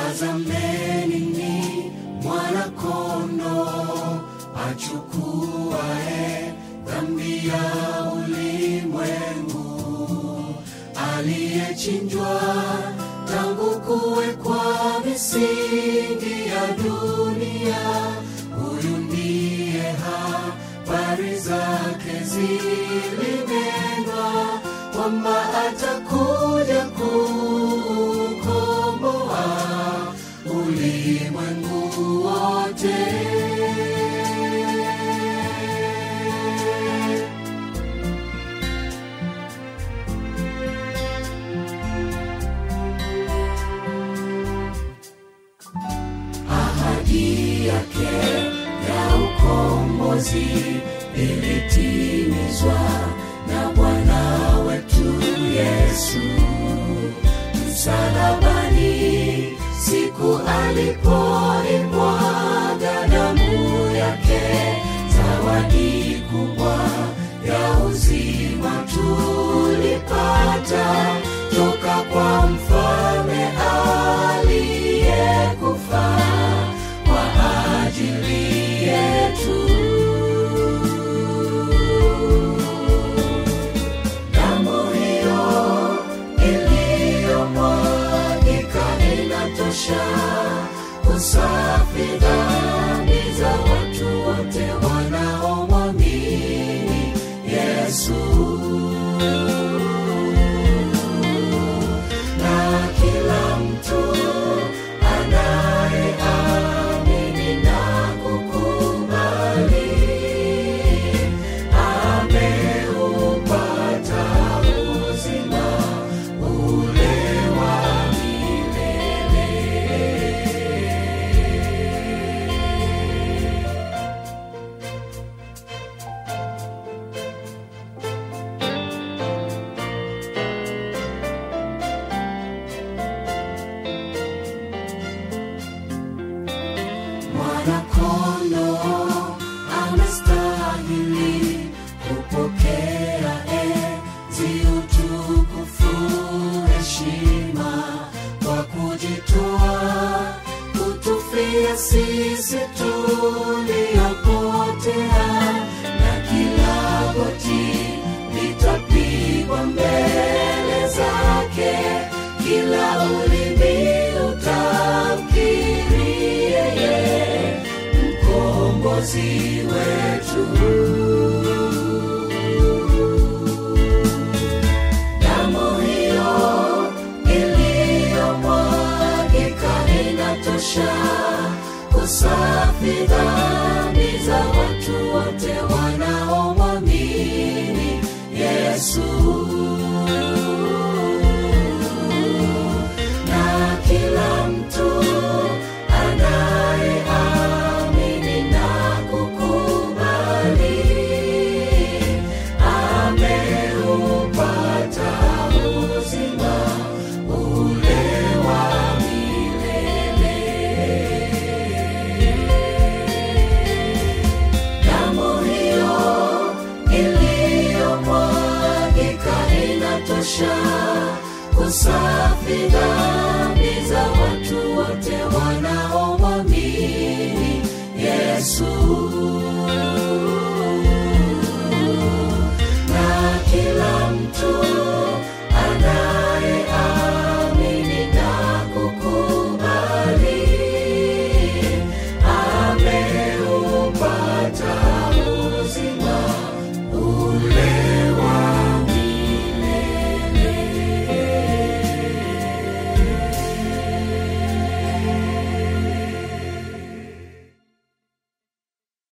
tazameni ni mwanakondo achukuae dhambi ya ulimwengu aliyechinjwa tangu kuwekwa misingi ya dunia huyu ndiye habari zake zilinenwa kwamba atakuja kukomboa ulimwengu wote ahadi yake ya ukombozi ilitimizwa na Bwana wetu Yesu msalabani, siku alipoimwaga damu yake, zawadi kubwa ya uzima tulipata toka kwa mfalme aliyekufa kwa ajili yetu. Damu hiyo iliyomwagika inatosha kusafi dhambi za watu wote wanaomwamini Yesu. Na kila mtu anayeamini na kukubali ameupata uzima ule wa milele. Mwanakondo anastahili kupokea enzi, utukufu, heshima kwa kujitoa kutufia sisi tuliopotea, na kila goti litapigwa mbele zake, kila ulimi utamkiri yeye mkombozi wetu. Damu hiyo iliyomwagika inatosha kusafi dhambi za watu wote wanaomwamini Yesu. Na kila mtu anayeamini na kukubali ameupata uzima ule wa milele. Damu hiyo iliyomwagika inatosha kusafi dhambi za watu wote wanaomwamini Yesu.